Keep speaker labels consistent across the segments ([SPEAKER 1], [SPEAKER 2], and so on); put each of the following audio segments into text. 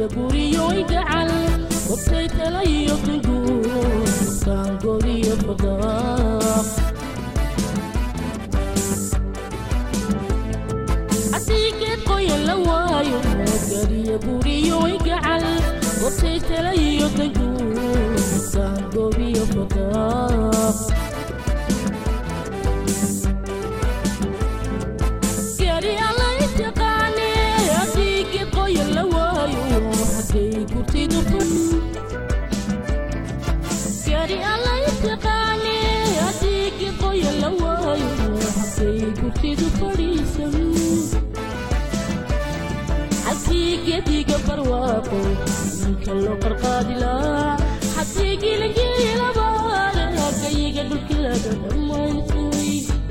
[SPEAKER 1] guriyo igacal wabtay tala iyo duguud kaangoriyo fadaaq hadiigeed qoyan la waayo gariyo guriyo igacal wabtay tala iyo duguud kaangoriyo fadaaq gari alla intaqaane hadiigeed qoyan la waayo xaggay kurtidu gari alla intaqaane hadiigeed qoyan la waayo xaggay kurtidu fadhiisan xaggii gediga barwaaqo ninka loo qarqaadilaa xaggii gilangiilabaale hagayiga dhulki laga dhammaystay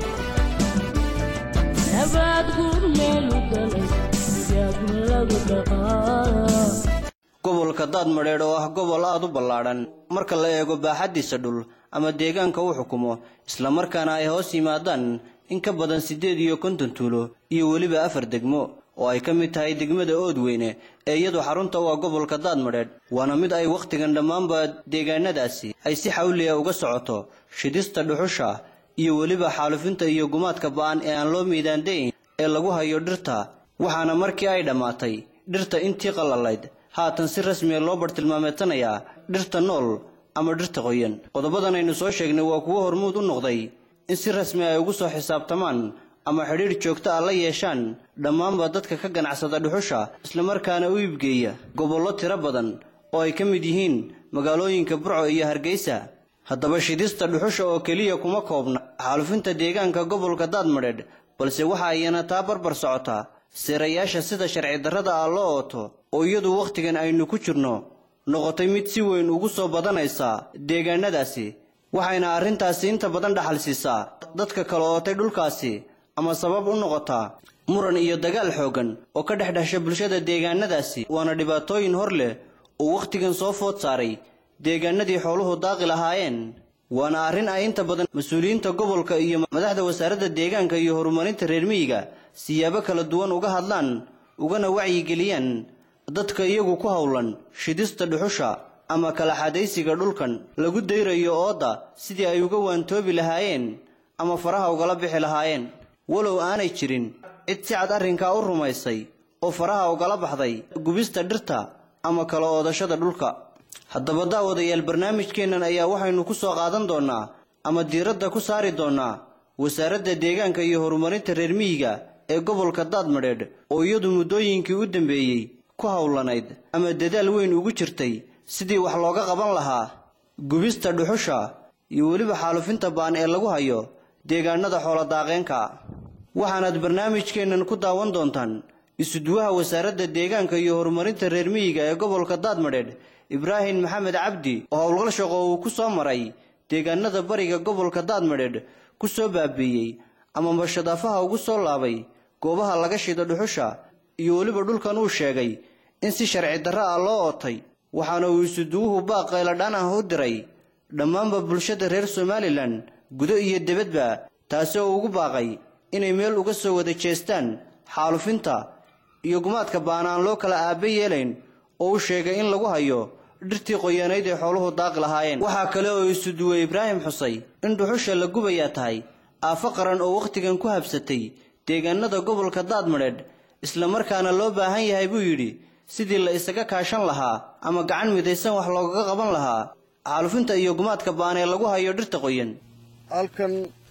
[SPEAKER 1] nabaad guur meelu galay yaagna lagu dhaqaa
[SPEAKER 2] gobolka daadmadheedh oo ah gobol aad u ballaadhan marka la eego baaxaddiisa dhul ama deegaanka uu xukumo islamarkaana ay hoos yimaadaan in ka badan siddeed iyo konton tuulo iyo weliba afar degmo oo ay ka mid tahay degmada oodweyne ee iyadu xarunta u ah gobolka daadmadheedh waana mid ay wakhtigan dhammaanba deegaanadaasi ay si xawliya uga socoto shidista dhuxusha iyo weliba xaalufinta iyo gumaadka ba'an ee aan loo miidaandayn ee lagu hayo dhirta waxaana markii ay dhammaatay dhirta intii qallalayd haatan si rasmiya loo bartilmaameedsanayaa dhirta nool ama dhirta qoyan qodobadan aynu soo sheegnay waa kuwo hormuud u noqday in si rasmi ay ugu soo xisaabtamaan ama xidhiidh joogto ah la yeeshaan dhammaanba dadka ka ganacsada dhuxusha islamarkaana u iibgeeya gobollo tiro badan oo ay ka mid yihiin magaalooyinka burco iyo hargeysa haddaba shidista dhuxusha oo keliya kuma koobna xaalufinta deegaanka gobolka daadmadheedh balse waxa ayana taa barbar socotaa seerayaasha sida sharci darrada ah loo ooto oo iyadu wakhtigan aynu ku jirno noqotay mid si weyn ugu soo badanaysa deegaanadaasi waxayna arrintaasi inta badan dhaxal siisaa dadka kala ootay dhulkaasi ama sabab u noqotaa muran iyo dagaal xooggan oo ka dhex dhasha bulshada deegaanadaasi waana dhibaatooyin hor leh oo wakhtigan soo food saaray deegaanadii xooluhu daaqi lahaayeen waana arrin ay inta badan mas-uuliyiinta gobolka iyo madaxda wasaaradda deegaanka iyo horumarinta reer miyiga siyaabo kala duwan uga hadlaan ugana wacyigeliyaan dadka iyagu ku howlan shidista dhuxusha ama kala xadaysiga dhulkan lagu dayrayo oodda sidii ay uga waantoobi lahaayeen ama faraha ugala bixi lahaayeen walow aanay jirin cid si cad arrinkaa u rumaysay oo faraha ugala baxday gubista dhirta ama kala oodashada dhulka haddaba daawadayaal barnaamijkeennan ayaa waxaynu ku soo qaadan doonnaa ama diiradda ku saari doonnaa wasaaradda deegaanka iyo horumarinta reer miyiga ee gobolka daadmadheedh oo iyadu muddooyinkii u dambeeyey ku howlanayd ama dadaal weyn ugu jirtay sidii wax looga qaban lahaa gubista dhuxusha iyo weliba xaalufinta ba'an ee lagu hayo deegaanada xooladaaqeenka waxaanaad barnaamijkeennan ku daawan doontaan isuduwaha wasaaradda deegaanka iyo horumarinta reer miyiga ee gobolka daadmadheedh ibraahim maxamed cabdi oo howlgal shaqo uu ku soo maray deegaanada bariga gobolka daadmadheedh ku soo baabiiyey ama mashadaafaha ugu soo laabay goobaha laga shido dhuxusha iyo weliba dhulkan uu sheegay in si sharci darro ah loo ootay waxaana uu isuduwuhu baaq qayladhaan ah u diray dhammaanba bulshada reer somalilan gudo iyo debadba taasi oo ugu baaqay inay meel uga soo wada jeestaan xaalufinta iyo gumaadka ba'an aan loo kala aabbe yeelayn oo uu sheegay in lagu hayo dhirtii qoyanayd ee xooluhu daaqi lahaayeen waxaa kale oo isuduwe ibraahim xusay in dhuxusha la gubayaa tahay aafo qaran oo wakhtigan ku habsatay deegaanada gobolka daadmadheedh islamarkaana loo baahan yahay buu yidhi sidii la isaga kaashan lahaa ama gacan midaysan wax loogaga qaban lahaa xaalufinta iyo gumaadka ba'an ee lagu hayo dhirta qoyan
[SPEAKER 3] halkan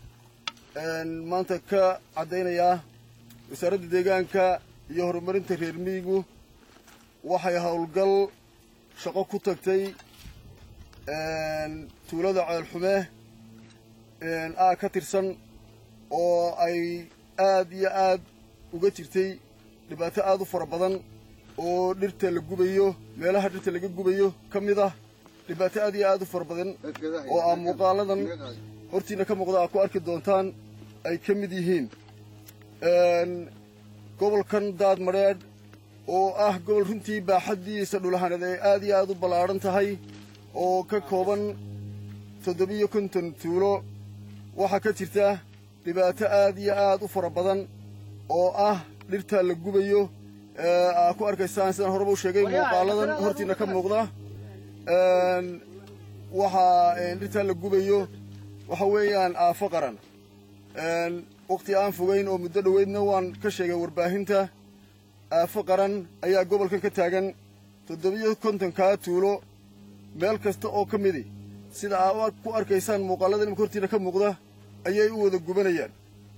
[SPEAKER 3] maanta ka caddaynayaa wasaaradda deegaanka iyo horumarinta reer miyigu waxay howlgal shaqo ku tagtay tuulada ceelxume aa ka tirsan oo ay aad iyo aad uga jirtay dhibaato aad u fara badan oo dhirta la gubayo meelaha dhirta laga gubayo ka mid ah dhibaato aad iyo aad u fara badan oo aa muuqaaladan hortiina ka muuqda aad ku arki doontaan ay ka mid yihiin gobolkan daadmadheedh oo ah gobol runtii baaxaddiisa dhulahaneed ay aad iyo aad u ballaadhan tahay oo ka kooban toddobiyo konton tuulo waxaa ka jirta dhibaato aad iyo aad u fara badan oo ah dhirta la gubayo aa ku arkaysaan sidaan horeba u sheegay muuqaaladan hortiina ka muuqda waxaa dhirtaa la gubayo waxa weeyaan aafo qaran wakhti aan fogayn oo muddo dhoweydna waan ka sheegay warbaahinta aafo qaran ayaa gobolkan ka taagan toddobiyo kontonkaa tuulo meel kasta oo ka midi sida aa ku arkaysaan muuqaallada imika hortiina ka muuqda ayay u wada gubanayaan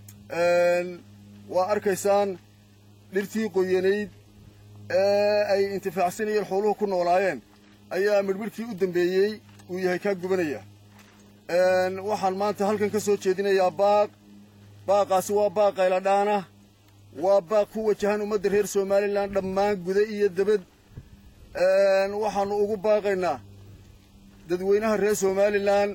[SPEAKER 3] waa arkaysaan dhirtii qoyanayd ee ay intifaacsanayeen xooluhu ku noolaayeen ayaa midhmidhkii u dambeeyey uu yahay kaa gubanaya waxaan maanta halkan ka soo jeedinayaa baaq baaqaasi waa baaq qayladhaana waa baaq ku wajahan ummadda reer somalilan dhammaan guda iyo debad waxaannu ugu baaqaynaa dadweynaha reer somalilan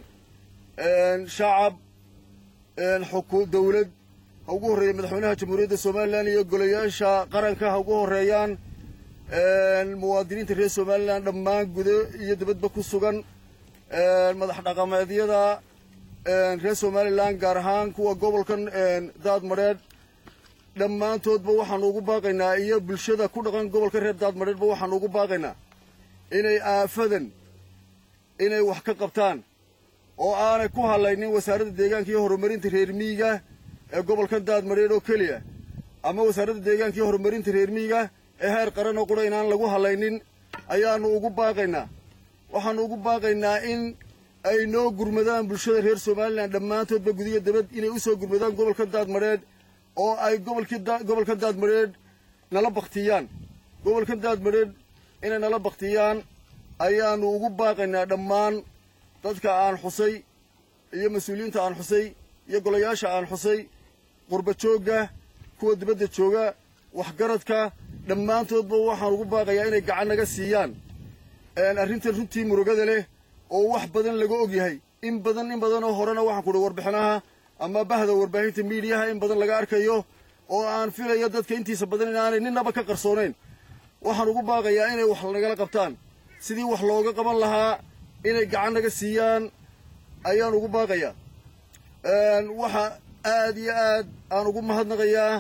[SPEAKER 3] shacab xuku dawlad ha ugu horreeya madaxweynaha jamhuuriyadda somalilan iyo golayaasha qaranka ha ugu horreeyaan muwaadiniinta reer somalilan dhammaan gudo iyo dibadba ku sugan madax dhaqameedyada reer somalilan gaar ahaan kuwa gobolkan daadmadheedh dhammaantoodba waxaannu ugu baaqaynaa iyo bulshada ku dhaqan gobolka reer daadmadheedhba waxaannu ugu baaqaynaa inay aafadan inay wax ka qabtaan oo aanay ku hadlaynin wasaaradda deegaanka iyo horumarinta reer miyiga ee gobolkan daadmadheedh oo keliya ama wasaaradda deegaanka iyo horumarinta reer miyiga ee heer qaran oo qura inaan lagu hadlaynin ayaannu ugu baaqaynaa waxaannu ugu baaqaynaa in ay noo gurmadaan bulshada reer somalilan dhammaantoodba gudiyo dabad inay u soo gurmadaan gobolka daadmadheedh oo ay gobolkii gobolka daadmadheedh nala baktiyaan gobolka daadmadheedh inay nala baktiyaan ayaannu ugu baaqaynaa dhammaan dadka aan xusay iyo mas-uuliyiinta aan xusay iyo golayaasha aan xusay qurba joogga kuwa dibadda jooga waxgaradka dhammaantoodba waxaan ugu baaqayaa inay gacan naga siiyaan arrintan runtii murugada leh oo wax badan laga og yahay in badan in badanoo horena waxaan kuhi warbixinaha ama bahda warbaahinta miidiyaha in badan laga arkayo oo aan filayo dadka intiisa badan inaanay ninnaba ka qarsoonayn waxaan ugu baaqayaa inay wax nagala qabtaan sidii wax looga qaban lahaa inay gacan naga siiyaan ayaan ugu baaqayaa waxa aad iyo aad aan ugu mahadnaqayaa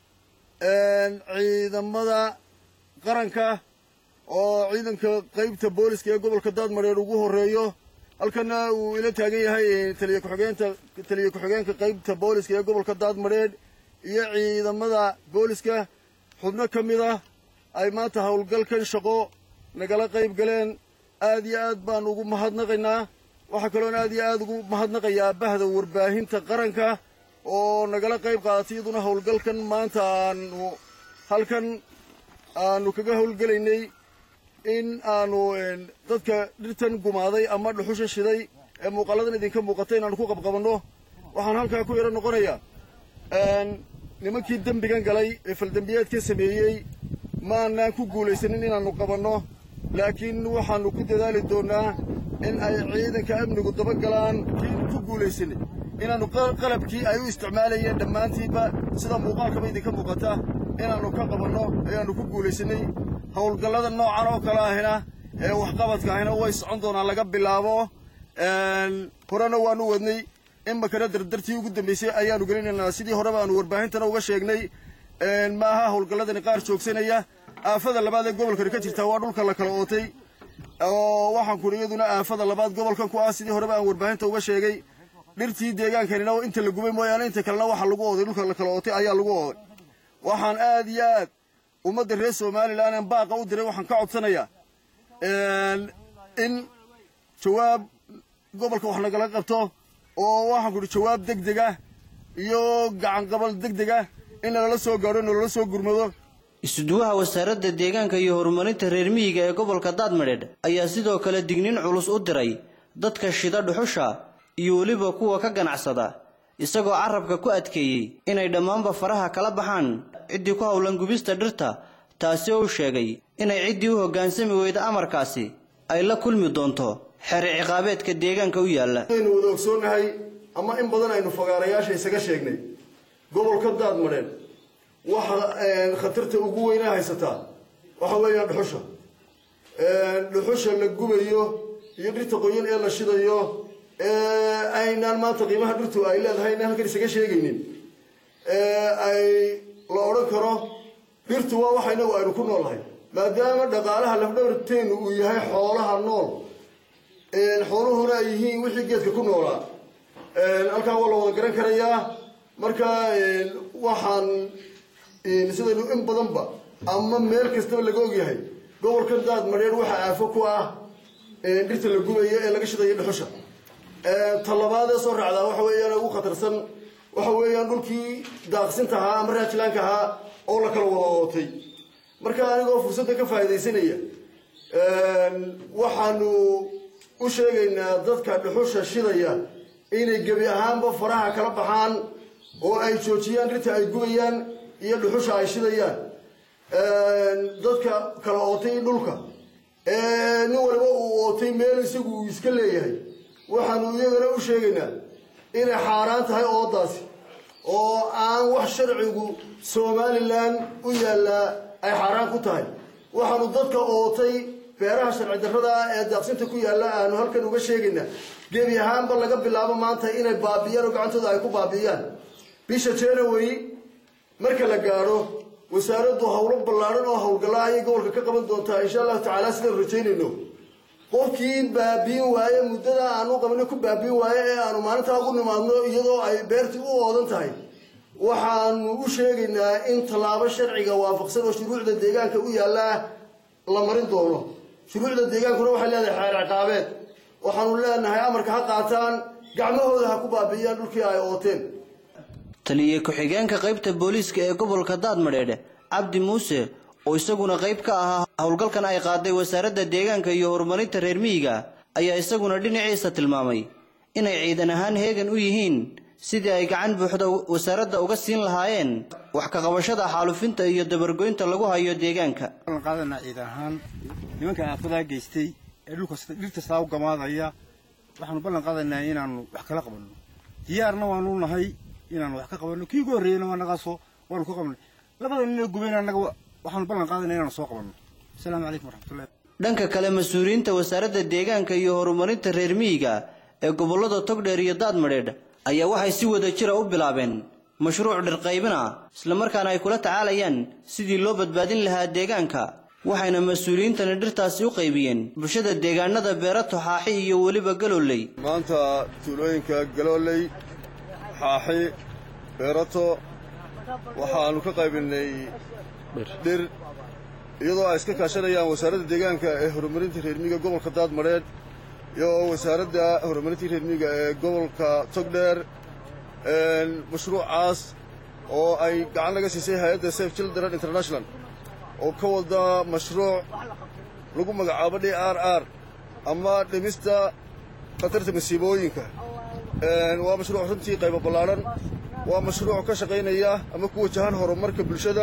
[SPEAKER 3] ciidamada qaranka oo ciidanka qaybta booliska ee gobolka daadmadheedh ugu horreeyo halkana uu ila taagan yahay taliya ku-xigeenta taliya ku-xigeenka qaybta booliska ee gobolka daadmadheedh iyo ciidamada booliska xubno ka mid ah ay maanta howlgalkan shaqo nagala qayb galeen aad iyo aad baanu ugu mahadnaqaynaa waxaa kaloon aad iyo aad ugu mahadnaqayaa bahda warbaahinta qaranka oo nagala qayb qaadatay iyaduna howlgalkan maanta aanu halkan aanu kaga howlgelaynay in aanu dadka dhirtan gumaaday ama dhuxusha shiday ee muuqaaladan idinka muuqata inaanu ku qabqabanno waxaan halkaa ku yaro noqonayaa nimankii dembigan galay ee faldembiyeedka sameeyey maanaan ku guulaysanin inaannu qabanno laakiin waxaannu ku dadaali doonnaa in ay ciidanka amnigu dabagalaan kiinu ku guulaysanin inaannu qalabkii ay u isticmaalayeen dhammaantiinba sida muuqaalkaba idinka muuqata inaannu ka qabanno ayaannu ku guulaysanay howlgallada noocan oo kale ahina ee waxqabadka ahina way socon doonaan laga bilaabo horena waanu wadnay imakana dardartii ugu dambaysay ayaanu gelinaynaa sidii horeba aanu warbaahintana uga sheegnay maaha howlgalladani qaar joogsanaya aafada labaad ee gobolkani ka jirtaa waa dhulka la kala ootay oo waxaan kuri iyaduna aafada labaad gobolkan ku ah sidii horeba aan warbaahinta uga sheegay dhirtii deegaankanina inta la gubay mooyaane inta kalena waxa lagu ooday dhulka la kala ootay ayaa lagu ooday waxaan aad iyo aad ummadda reer somalilan aan baaqa u diray waxaan ka codsanayaa in jawaab gobolka wax nagala qabto oo waxaan kuhi jawaab deg deg ah iyo gacanqabal deg deg ah in nalala soo gaadho nalala soo gurmado
[SPEAKER 2] isuduwaha wasaaradda deegaanka iyo horumarinta reer miyiga ee gobolka daadmadheedh ayaa sidoo kale digniin culus u diray dadka shida dhuxusha iyo weliba kuwa ka ganacsada isagoo carabka ku adkeeyey inay dhammaanba faraha kala baxaan ciddii ku howlan gubista dhirta taasi oo u sheegay inay ciddii u hoggaansami weyda amarkaasi ay la kulmi doonto xeri ciqaabeedka deegaanka u yaalla
[SPEAKER 3] aynu wada ogsoonnahay ama in badan aynu fagaarayaasha isaga sheegnay gobolka daadmadheedh waxa khatarta ugu weynaa haysataa waxa weeyaan dhuxusha dhuxusha la gubayo iyo dhirta qoyan ee la shidayo ee aynaan maanta qiimaha dhirtu ay leedahay inaan halkan isaga sheegaynin ay la odhan karo dhirtu waa waxa inagu aynu ku noolahay maadaama dhaqaalaha lafdhabarteennu uu yahay xoolaha nool xooluhuna ay yihiin wixii geedka ku noolaa halkaa waa la wada garan karayaa marka waxaan sidaynu in badanba ama meel kastaba laga ogyahay gobolkan daad madheer waxaa aafo ku ah dhirta la gubayo ee laga shidayo dhuxusha talabaadee soo raacdaa waxa weeyaan ugu khatarsan waxa weeyaan dhulkii daaqsinta ahaa ama raajilaanka ahaa oo la kala wada ootay marka anigoo fursadda ka faa'iidaysanaya waxaanu u sheegaynaa dadka dhuxusha shidaya inay gebi ahaanba faraha kala baxaan oo ay joojiyaan dhirta ay gubayaan iyo dhuxusha ay shidayaan dadka kala ootay dhulka nin waliba uu ootay meel isagu uu iska leeyahay waxaanu iyagana u sheegaynaa inay xaaraan tahay oodaasi oo aan wax sharcigu somalilan u yaallaa ay xaaraan ku tahay waxaanu dadka ootay beeraha sharci darrada ah ee daaqsinta ku yaalla aanu halkan uga sheegaynaa gebi ahaanba laga bilaabo maanta inay baabi'iyaan oo gacantooda ay ku baabi'iyaan bisha january marka la gaadho wasaaraddu howlo ballaadhan oo howlgalla ayay gobolka ka qaban doontaa insha allahu tacaala sidaan rajaynayno qofkii baabiin waaye muddada aanu qabno ku baabiin waaye ee aanu maalintaa ugu nimaadno iyadoo ay beertii u oodan tahay waxaanu u sheegaynaa in tallaabo sharciga waafaqsan oo shuruucda deegaanka u yaallaa la marin doono shuruucda deegaankuna waxay leedahay xeer ciqaabeed waxaanu leenahay amarka ha qaataan gacmahooda ha ku baabi'iyaan dhulkii ay ooteen
[SPEAKER 2] taliye ku-xigeenka qaybta booliiska ee gobolka daadmadheedhe cabdi muuse oo isaguna qayb ka ahaa howlgalkan ay qaaday wasaaradda deegaanka iyo horumarinta reer miyiga ayaa isaguna dhinaciisa tilmaamay inay ciidan ahaan heegan u yihiin sidii ay gacan buuxda wasaaradda uga siin lahaayeen wax ka qabashada xaalufinta iyo dabargoynta lagu hayo deegaanka
[SPEAKER 4] ballan qaadanaa ciidan ahaan nimanka aafadaa geystay ee dhulka dhirta saa u gamaadaya waxaanu ballan qaadanaynaa inaanu wax kala qabanno diyaarna waanu nahay inaanu wax ka qabanno kii ugu horreeyeyna waa nagaasoo waanu ka qabnay labada nin ee gubayna annaga waxaanu ballan qaadanaa inaanu soo qabanno asalaamu calaykum waraxmatullahi
[SPEAKER 2] dhanka kale mas-uuliyiinta wasaaradda deegaanka iyo horumarinta reer miyiga ee gobollada togdheer iyo daadmadheedh ayaa waxay si wada jira u bilaabeen mashruuc dhirqaybina islamarkaana ay kula tacaalayaan sidii loo badbaadin lahaa deegaanka waxayna mas-uuliyiintani dhirtaasi u qaybiyeen bulshada deegaanada beerato xaaxi iyo weliba galooley
[SPEAKER 3] maanta tuulooyinka galooley xaaxi beerato waxaanu ka qaybinay dhir iyadoo ay iska kaashanayaan wasaaradda deegaanka ee horumarinta reermiyiga gobolka daadmadheedh iyo wasaaradda horumarinta reermiyiga ee gobolka togdheer mashruucaas oo ay gacan laga siisay hay-adda safe children international oo ka wada mashruuc lagu magacaabo d r r ama dhimista khatarta masiibooyinka waa mashruuc runtii qaybo ballaadhan waa mashruuc ka shaqaynaya ama ku wajahan horumarka bulshada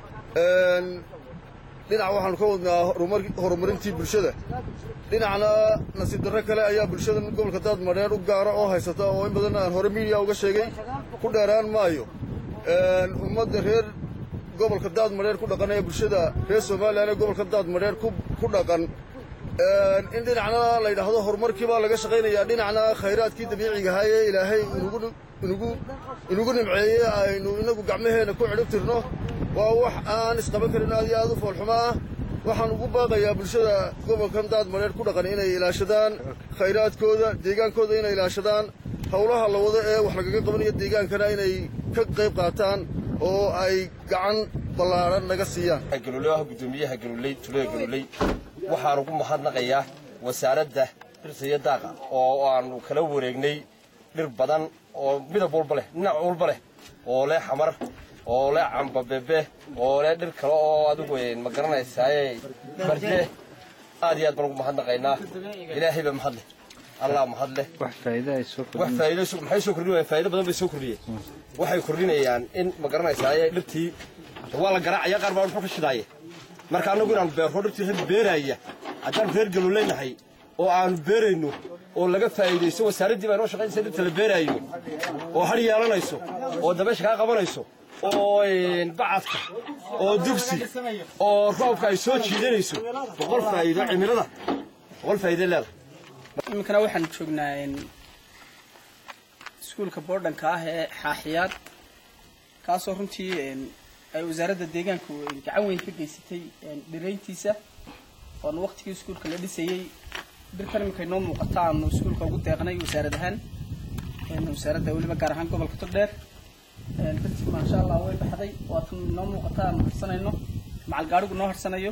[SPEAKER 3] dhinac waxaanu ka wadnaa horumarintii bulshada dhinacna nasiib darro kale ayaa bulshada gobolka daadmadheer u gaara oo haysata oo in badan aan hore miidiya uga sheegay ku dheeraan maayo ummadda reer gobolka daadmadheer ku dhaqan ee bulshada reer somalilan ee gobolka daadmadheer ku dhaqan in dhinacna la yidhaahdo horumarkii baa laga shaqaynayaa dhinacna khayraadkii dabiiciga ahaa ee ilaahay inugu nimceeyey aynu inagu gacmaheenna ku cidhib tirno waa wax aan isqaban karin aad iyo aad u foolxumo ah waxaan ugu baaqayaa bulshada gobolkan daadmadheer ku dhaqan inay ilaashadaan khayraadkooda deegaankooda inay ilaashadaan howlaha la wado ee wax lagaga qabanayo deegaankana inay ka qayb qaataan oo ay gacan ballaadhan naga siiyaan
[SPEAKER 5] galuuley gudoomiyaha galuuley tulada galuuley waxaan ugu mahadnaqayaa wasaaradda dhirta iyo daaqa oo aanu kala wareegnay dhir badan oo midab walba leh dhinac walba leh oo leh xamar oo leh cambabebe oo leh dhir kale oo adigu ma garanaysaaye barje aad iyo aad baan ugu mahadnaqaynaa ilaahay baa mahad leh allah mahad leh wax faa'iido maxay soo kordhinayaan faa'iido badan bay soo kordhiyeen waxay kordhinayaan in ma garanaysaaye dhirtii waa la garaacaya qaar baa wuxuu ka shidaaye marka annagu inaanu beerro dhirtii had beeraaya haddaan reer galuuleynahay oo aanu beerayno oo laga faa'iidaysto wasaaraddii baa inoo shaqaynaysa dhirta la beeraayo oo har yeelanayso oo dabaysha kaa qabanayso oo bacadka oo dugsi oo roobka ay soo jiidanayso boqol faa'iido cimilada boqol faa'iido leeda
[SPEAKER 6] iminkana waxaan joognaa iskuulka boodhanka ah ee xaaxiyaad kaasoo runtii ay wasaaradda deegaanku ay gacan weyn ka geysatay dhirayntiisa oon waqtigii iskuulka la dhisayey dhirtan iminka inoo muuqata aanu iskuulka ugu deeqnay wasaarad ahaan wasaaradda weliba gaar ahaan gobolka togdheer dartii maasha allah way baxday waatan inoo muuqata aanu harsanayno macal gaadhigu noo harsanayo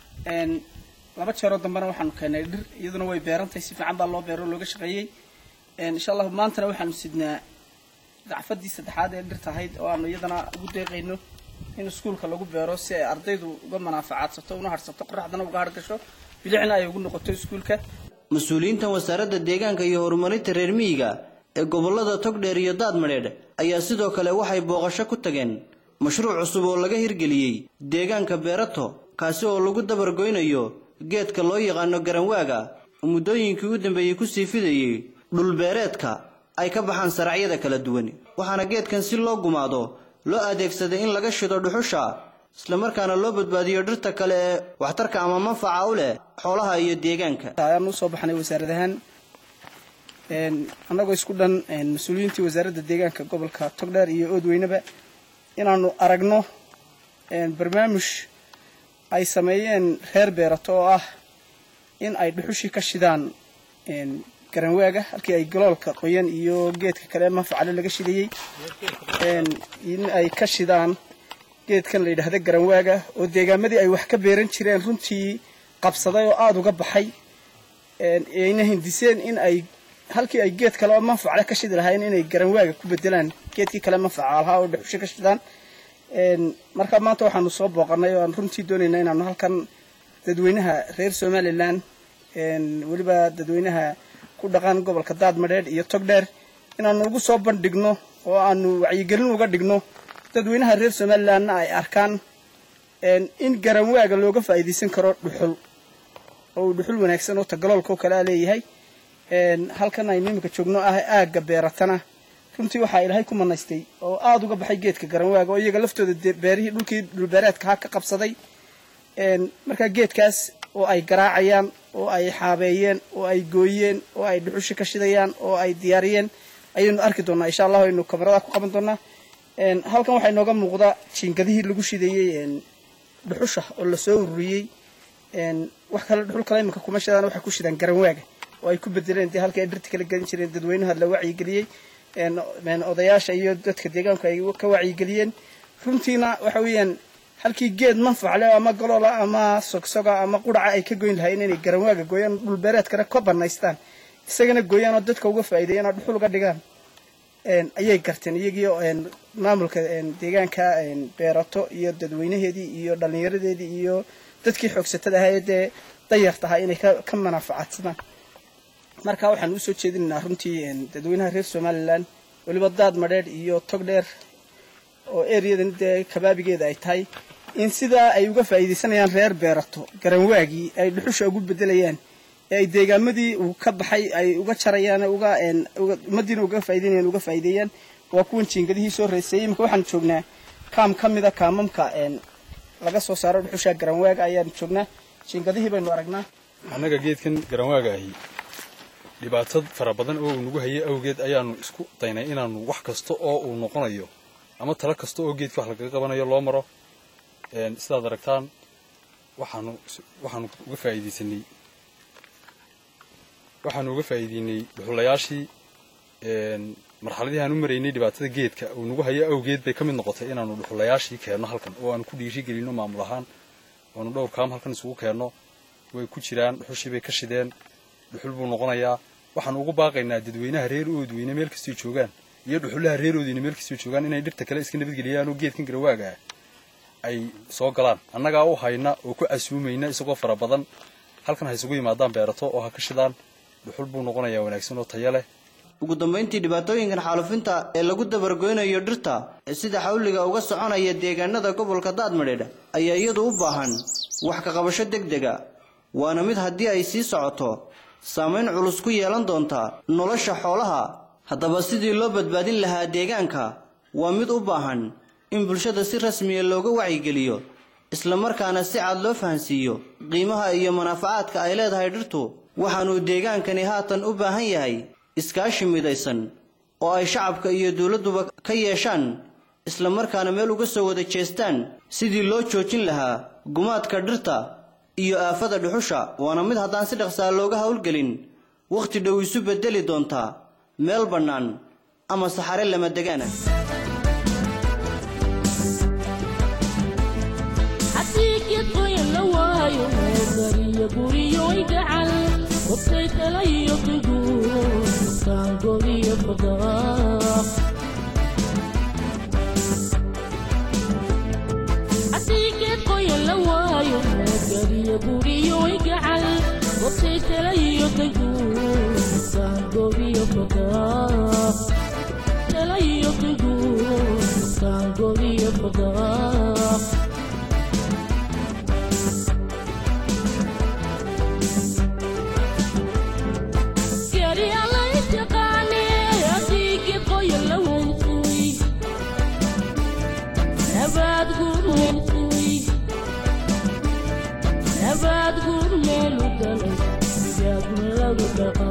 [SPEAKER 6] laba jeeroo dambena waxaanu keenay dhir iyaduna way beerantahay si fiican baa loo beero looga shaqeeyey insha allahu maantana waxaanu sidnaa dacfadii saddexaad ee dhirta ahayd oo aanu iyadana ugu deeqayno in iskuulka lagu beero si ay ardaydu uga manaafacaadsato una harsato qoraxdana uga hargasho bilicna ay ugu noqoto iskuulka
[SPEAKER 2] mas-uuliyiintan wasaaradda deegaanka iyo horumarinta reer miyiga ee gobollada togdheer iyo daadmadheedh ayaa sidoo kale waxay booqasho ku tageen mashruuc cusub oo laga hirgeliyey deegaanka beerato kaasi oo lagu dabargoynayo geedka loo yaqaano garanwaaga oo muddooyinkii u dambeeyey kusii fidayey dhulbeereedka ay ka baxaan saracyada kala duwan waxaana geedkan si loo gumaado loo adeegsaday in laga shido dhuxusha islamarkaana loo badbaadiyo dhirta kale ee waxtarka ama manfaca u leh xoolaha iyo deegaanka
[SPEAKER 6] ayaan usoo baxnay wasaarad ahaan annagoo isku dhan mas-uuliyiintii wasaaradda deegaanka gobolka togdheer iyo oodweyneba inaanu aragno barnaamij ay sameeyeen reer beerato oo ah in ay dhuxushii ka shidaan garanwaaga halkii ay galoolka qoyan iyo geedka kale manfacale laga shidayey in ay ka shidaan geedkan la yidhaahda garanwaaga oo deegaamadii ay wax ka beeran jireen runtii qabsaday oo aada uga baxay ayna hindiseen in ay halkii ay geed kale oo manfacle ka shidi lahaayeen inay garanwaaga ku bedelaan geedkii kale manfaca lahaa oo dhuxusho ka shidaan marka maanta waxaanu soo booqanay oo aan runtii doonaynaa inaanu halkan dadweynaha reer somalilan weliba dadweynaha ku dhaqan gobolka daadmadheedh iyo togdheer inaanu ugu soo bandhigno oo aanu wacyigelin uga dhigno dadweynaha reer somalilanna ay arkaan in garanwaaga looga faa'iidaysan karo dhuxul oo uu dhuxul wanaagsan oo tagaloolka oo kale a leeyahay halkan aynu iminka joogno ah aagga beeratana runtii waxaa ilaahay ku manaystay oo aada uga baxay geedka garanwaaga oo iyaga laftooda beerihii dhulkii dhulbeereedka ha ka qabsaday markaa geedkaas oo ay garaacayaan oo ay xaabeeyeen oo ay gooyeen oo ay dhuxushi ka shidayaan oo ay diyaariyeen ayaynu arki doonaa insha allahu aynu kamarada ku qaban doonaa halkan waxaa inooga muuqda jiingadihii lagu shideeyey dhuxusha oo lasoo ururiyey wax kale dhuxul kale iminka kuma shidaan waxay ku shidaan garanwaaga oo ay ku bedeleen dee halkii ay dhirta kala gelin jireen dadweynaha la wacyigeliyey odayaasha iyo dadka deegaanku ay ka wacyigeliyeen runtiina waxa weeyaan halkii geed manfacle ama galoola ama sogsoga ama quraca ay ka goyn lahaayeen inay garanwaaga gooyaan dhulbeereedkana ka banaystaan isagana gooyaan oo dadka uga faa'iideeyaan oo dhuxul uga dhigaan ayay garteen iyagiio maamulka deegaanka beerato iyo dadweynaheedii iyo dhallinyaradeedii iyo dadkii xoogsatada ahaa ee dee dayarta ahaa inay ka manaafacaadsadaan marka waxaan usoo jeedinaynaa runtii dadweynaha reer somalilan weliba daad madheedh iyo tog dheer oo ereyadan dee kabaabigeeda ay tahay in sidaa ay uga faa'iidaysanayaan reer beerato garanwaagii ay dhuxusha ugu bedelayaan ee ay deegaamadii uu ka baxay ay uga jarayaan uga ummadiina uga faa'iidaynayaan uga faa'iideeyaan waa kuwan jiingadihii soo reysayay imika waxaan joognaa kaam ka mida kaamamka laga soo saaro dhuxusha garanwaaga ayaan joognaa jiingadihii baynu aragnaa
[SPEAKER 7] annaga geedkan garanwaaga ahi dhibaatad fara badan oo uu nagu hayay awgeed ayaanu isku daynay inaanu wax kasta oo uu noqonayo ama talo kasta oo geedka wax lagaga qabanayo loo maro sidaad aragtaan waxaanu waxaanu uga faa'iidaysanay waxaanu uga faa'iideynay dhuxulayaashii marxaladii aan u maraynay dhibaatada geedka uu nagu hayo awgeed bay ka mid noqotay inaanu dhuxulayaashii keenno halkan oo aanu ku dhiiri gelino maamul ahaan oanu dhowr kaam halkan isugu keenno way ku jiraan dhuxushii bay ka shideen dhuxul buu noqonayaa waxaanu ugu baaqaynaa dadweynaha reer oodweyne meel kastay joogaan iyo dhuxulaha reer oodweyne meel kastay joogaan inay dhirta kale iska nabadgeliyaan oo geedkan garawaaga ah ay soo galaan annagaa u hayna oo ku casuumayna isagoo fara badan halkan ha isugu yimaadaan beerato oo ha ka shidaan dhuxul buu noqonayaa wanaagsan oo tayo leh
[SPEAKER 2] ugu dambayntii dhibaatooyinkan xaalufinta ee lagu dabargoynayo dhirta ee sida xawliga uga soconaya deegaanada gobolka daadmadheedh ayaa iyadu u baahan wax ka qabasho deg dega waana mid haddii ay sii socoto saamayn culus ku yeelan doonta nolosha xoolaha haddaba sidii loo badbaadin lahaa deegaanka waa mid u baahan in bulshada si rasmiya looga wacyigeliyo islamarkaana si cad loo fahansiiyo qiimaha iyo manaafacaadka ay leedahay dhirtu waxaanuu deegaankani haatan u baahan yahay iskaashi midaysan oo ay shacabka iyo dowladduba ka yeeshaan isla markaana meel uga soo wada jeestaan sidii loo joojin lahaa gumaadka dhirta iyo aafada dhuxusha waana mid haddaan si dhaqsaa looga howlgelin wakhti dhow isu beddeli doontaa meel bannaan ama saxare lama degaana
[SPEAKER 1] haddii geed qoyan la waayo gariyo guriyo gacal hubtay tala iyo duguur kaangodiyo fadaaq haddii geed qoyan la waayo gariyo guriyo gacal hubtay tala iyo duguur kaangodiyo fadaaq tala iyo duguur kaangodiyo fadaaq Gari alla intaqaani haddii qoyan la waysuy nabaad guur waysuy nabaad guur meelu galay yaagun lagu dhaqaa